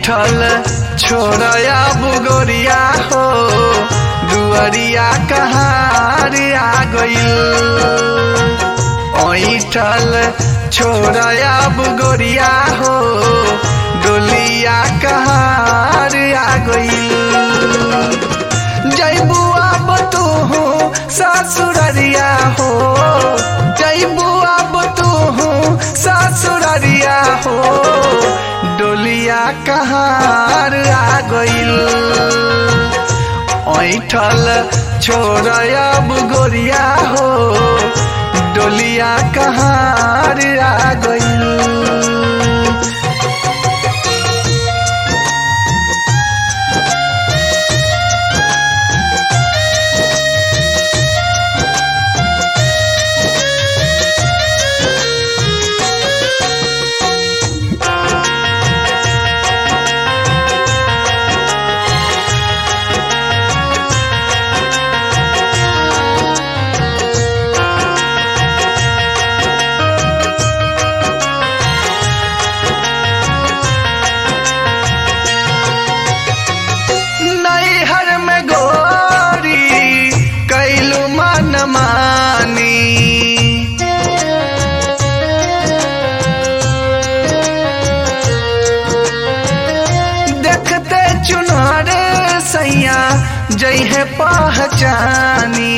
ऐठल छोड़या बुगोरिया हो दुअरिया कहार आ गइल ऐठल छोड़या बुगोरिया हो डोलिया कहार आ गइल जैबू अब तू ससुररिया हो जैबू अब तू ससुररिया हो डोलिया कहार आ गइल ऐठल छोड़ब गोरिया हो डोलिया कहार आ गइल नैहर में गोरी कैलू मन मानी देखते चुनार सैया जइहे पहचानी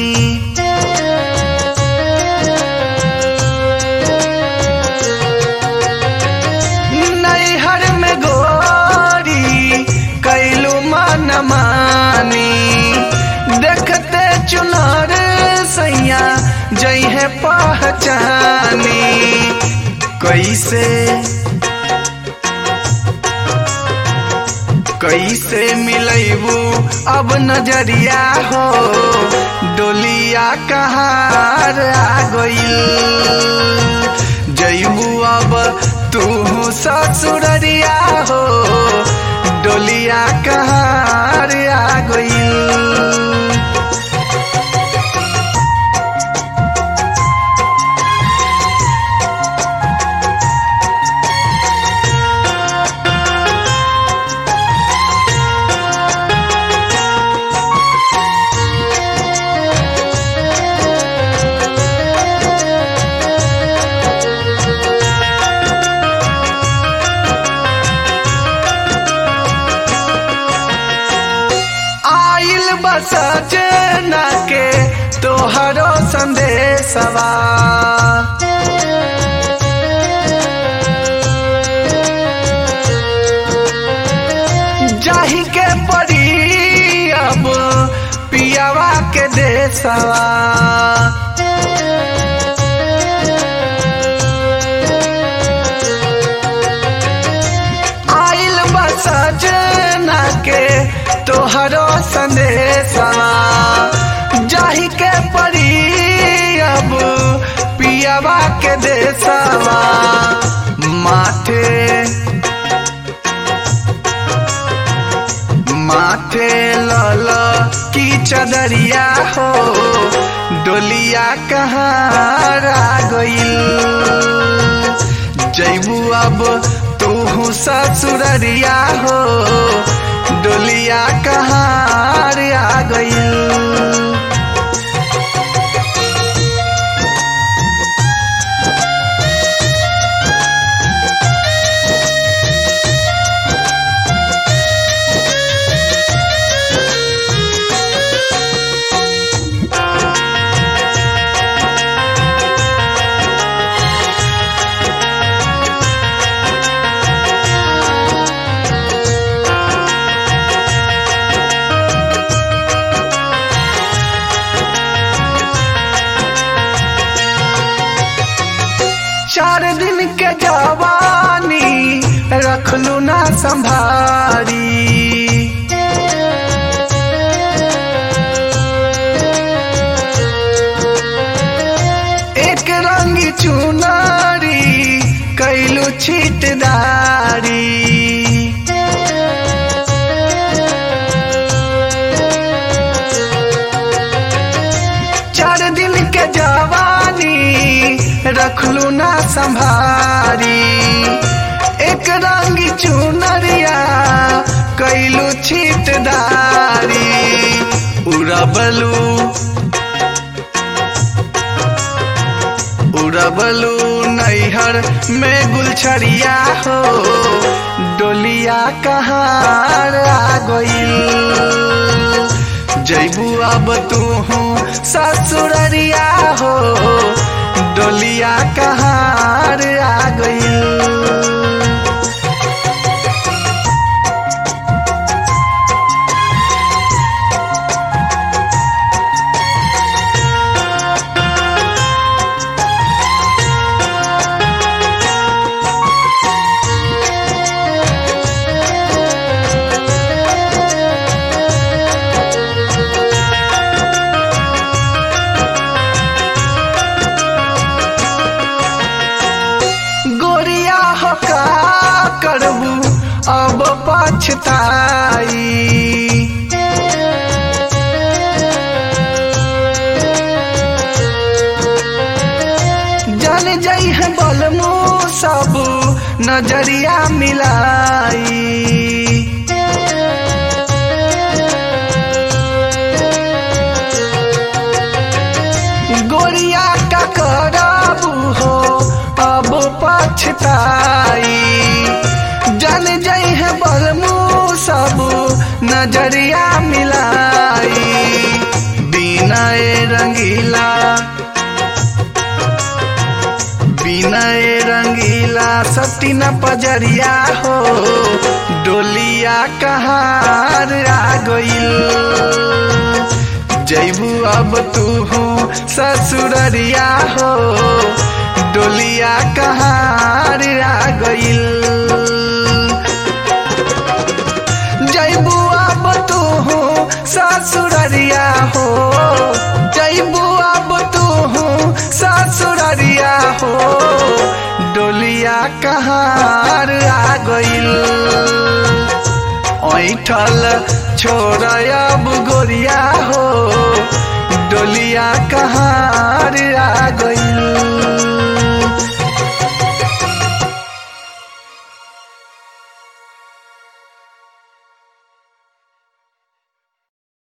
नैहर में गोरी कैलू मन मानी देखते चुनार सैया जइहे पहचानी कैसे कैसे मिलैबू अब नजरिया हो डोलिया कहार आ गइल जैबू अब तू ससुररिया हो डोलिया कहार आ गइल आइल बस जना के तोहरो संदेशवा जाही के पड़ी अब पियावा के देशवा आइल बस जना के तोहरो संदेशवा जाही के पड़ी अब पियावा के देशवा माथे माथे लल की चदरिया हो डोलिया कहाँ आ गइल जैबू अब तू ससुररिया हो डोलिया कहाँ आ गइल चार दिन के जवानी रखलू ना संभारी एक रंगी चुनारी कैलू छिटदारी चार दिन के जवानी रखलू ना संभारी एक रंग चुनरिया उड़बलू उड़बलू नैहर में गुलछड़िया हो डोलिया कहाँ आ गईल जैबू अब तू हूँ ससुररिया हो डोलिया कहाँ आ गईल गोरिया हो का करबू अब पछताई जल जई है बलमू सब नजरिया मिलाई गोरिया का करबू हो अब पछताई जन जई है बलमू सब नजरिया मिलाई बिना ए रंगीला बिना ए रंगीला सती न पजरिया हो डोलिया कहाँ आ गईल जैबू अब तू हूँ ससुररिया हो डोलिया कहाँ आ गईल जैबू अब तू हूँ ससुररिया हो जैबू अब तू हूँ ससुररिया हो डोलिया कहाँ आ गईल ऐठल छोड़ अब गोरिया हो डोलिया कहाँ आ गईल